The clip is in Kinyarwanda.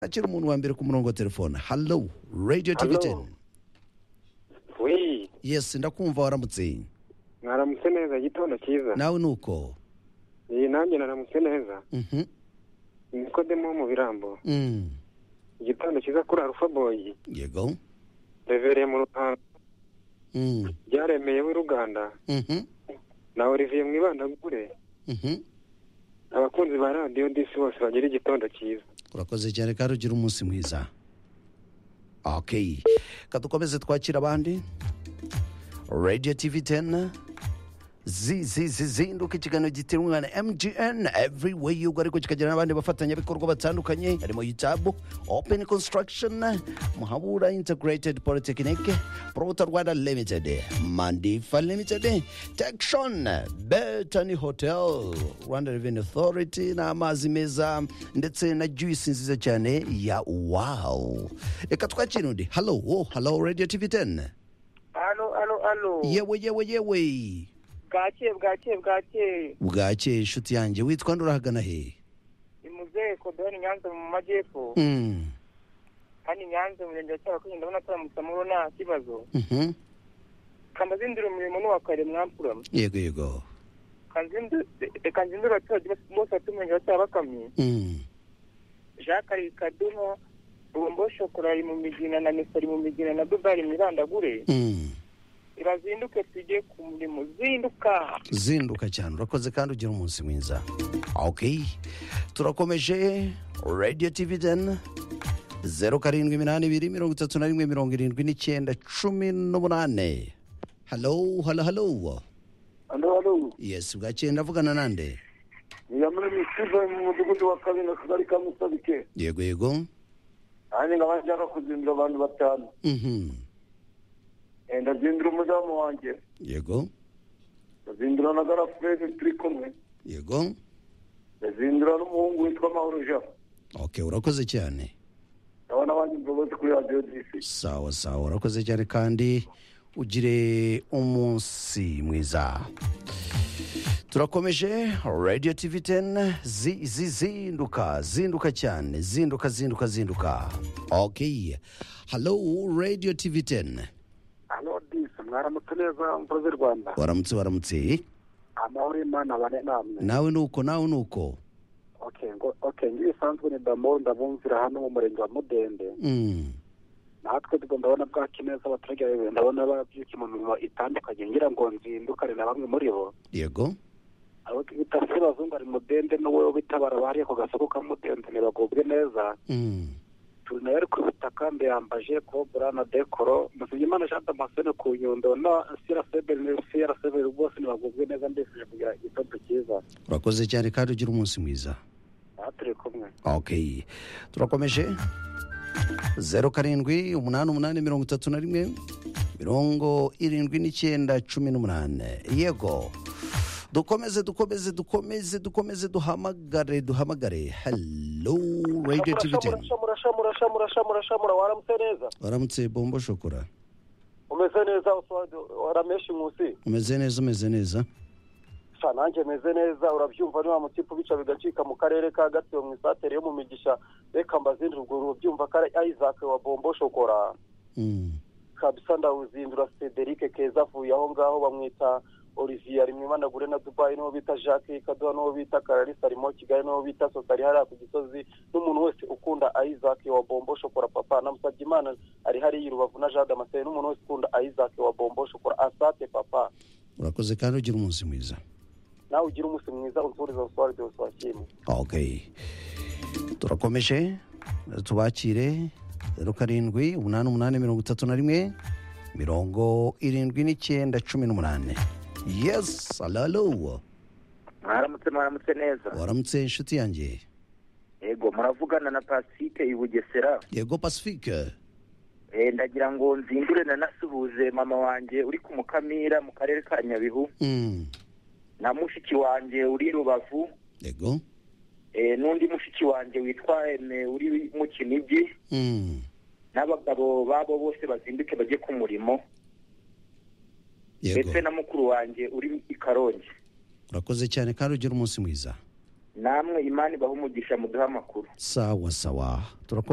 akira umuntu wa mbere ku murongo wa telefone hallo radiyo Hello. tivi teni wi yesi ndakumva waramutse mwaramutse neza igitondo cyiza nawe ni uko iyi nanjye naramutse neza Mhm. nikodemo wo mu birambo Mm. igitondo cyiza kuri arufa boyi yego revereye mu rupango Mm. byaremeye w'uruganda Mhm. na olivier mwibandagure Mhm. abakunzi ba radiyo disi bose bagira igitondo cyiza urakoze cyane kandi ugira umunsi mwiza ok kadukomeze twakira abandi radiyo tivi teni zi zi zi zinduka ikiganiro gitiranwa na mgn every way yugo ariko kikagira n'abandi bafatanyabikorwa batandukanye harimo yutabu open construction muhabura integrated polytechnic prota rwanda limited mandifa limited tekshon betany hotel rwanda revenue authority n'amazi meza ndetse na juice nziza cyane ya wow reka twakira undi hallo wo hallo radio tv 10 alo alo alo yewe yewe yewe bwakeye bwakeye bwakeye bwake inshuti yanjye witwa nde urahagana he imuzehe kodoni nyanza mu majyepfo Mm, kandi nyanza umurenge wa cyabakwiye ndabona ataramutse muri nta kibazo mhm. kanazindira umurimo n'uwakare mwampura yego yego kanzindira abaturage bose- bose batuye umurenge wa cyabakamyi Mm, jacques ari kadumo bombo shokora ari mu migina na mesa ari mu migina na dubari mirandagure mm. irazinduke tujye ku murimo zinduka zinduka cyane urakoze kandi ugira umunsi mwiza ok turakomeje radio tv 10 zeru karindwi iminani ibiri mirongo itatu na rimwe mirongo irindwi n'icyenda cumi n'umunane halo halo halo alo alo yes bwakeye ndavugana nande niyamuremye steven mu mudugudu wa kabina akagari ka musabike yego yego nanjye nkaba nshaka kuzindura abantu batanu Mhm. Eh, ndazindura umudamu wanjye yego ndazindura na garafureze turi kumwe yego ndazindura n'umuhungu witwa mahoro jean ok urakoze cyane ndabona abandi mbabazi kuri radiyo disi sawa sawa urakoze cyane kandi ugire umunsi mwiza turakomeje radio tv 10 zi, zi, zinduka zinduka cyane zinduka zinduka zinduka ok hallo radio tv 10 alo disi mwaramutse neza mbabazi rwanda waramutse waramutse amahoro y'imana abane namwe nawe nuko nawe nuko okay ngo okay ngibisanzwe ni damoro ndabumvira hano mu murenge wa mudende mm. natwe ubwo ndabona bwaki neza abaturage bayoboye ndabona babyukiye mu mirimo itandukanye ngira ngo nzindukane na bamwe muri bo yego abo bita se bazungu ari mudende n'uwo bitabara abariye ku gasoko ka mudende ntibagubwe neza mm. turi nawe ari ku bitaka ndayambaje kobura na dekoro musabyimana jean damascene ku nyundo na sira sebeni sira sebeni rwose ntibagubwe neza ndifuje kugira igitondo cyiza urakoze cyane kandi ugira umunsi mwiza aha turi kumwe ok turakomeje zeru karindwi umunani umunani mirongo itatu na rimwe mirongo irindwi n'icyenda cumi n'umunane yego dukomeze dukomeze dukomeze dukomeze duhamagare duhamagare hello radio tv ten murasha murasha murasha murasha murasha mura waramutse neza waramutse bombo shokora umeze neza warameshi nkusi umeze neza umeze neza sha nanjye meze neza urabyumva ni wa mutipe ubica bigacika mu karere ka gatsibo mu isatere yo mu migisha reka mbazindure ubwo ubyumva ko ari isaac wa bombo shokora Mm, kabisa ndawuzindura cederic keza avuye aho ngaho bamwita olivier ari mu imanagure na dubai n'uwo bita jacques kaduha n'uwo bita kararisa arimo kigali n'uwo bita sosari hariya ku gisozi n'umuntu wese ukunda isaac wa bombo shokora papa namusabye imana ari hariya i rubavu na jean damascene n'umuntu wese ukunda isaac wa bombo shokora asate papa urakoze kandi ugira umunsi mwiza nawe ugire umunsi mwiza unsuriza uswari byose wakimwe ok turakomeje tubakire zeru karindwi umunani umunani mirongo itatu na rimwe mirongo irindwi n'icyenda cumi n'umunane yes alalo mwaramutse mwaramutse neza waramutse inshuti yanjye yego muravugana na pasike i bugesera yego pacifique Eh, ndagira ngo nzindure nanasuhuze mama wanjye uri ku mukamira mu karere ka nyabihu Mm, na mushiki wanjye uri rubavu yego Eh, n'undi mushiki wanjye witwa eme uri mu kinigi Mm, n'abagabo babo bose bazinduke bajye ku murimo yego ndetse na mukuru wanjye uri i karongi urakoze cyane kandi ugira umunsi mwiza namwe imana ibaha umugisha muduhe amakuru sawa sawa turakomeza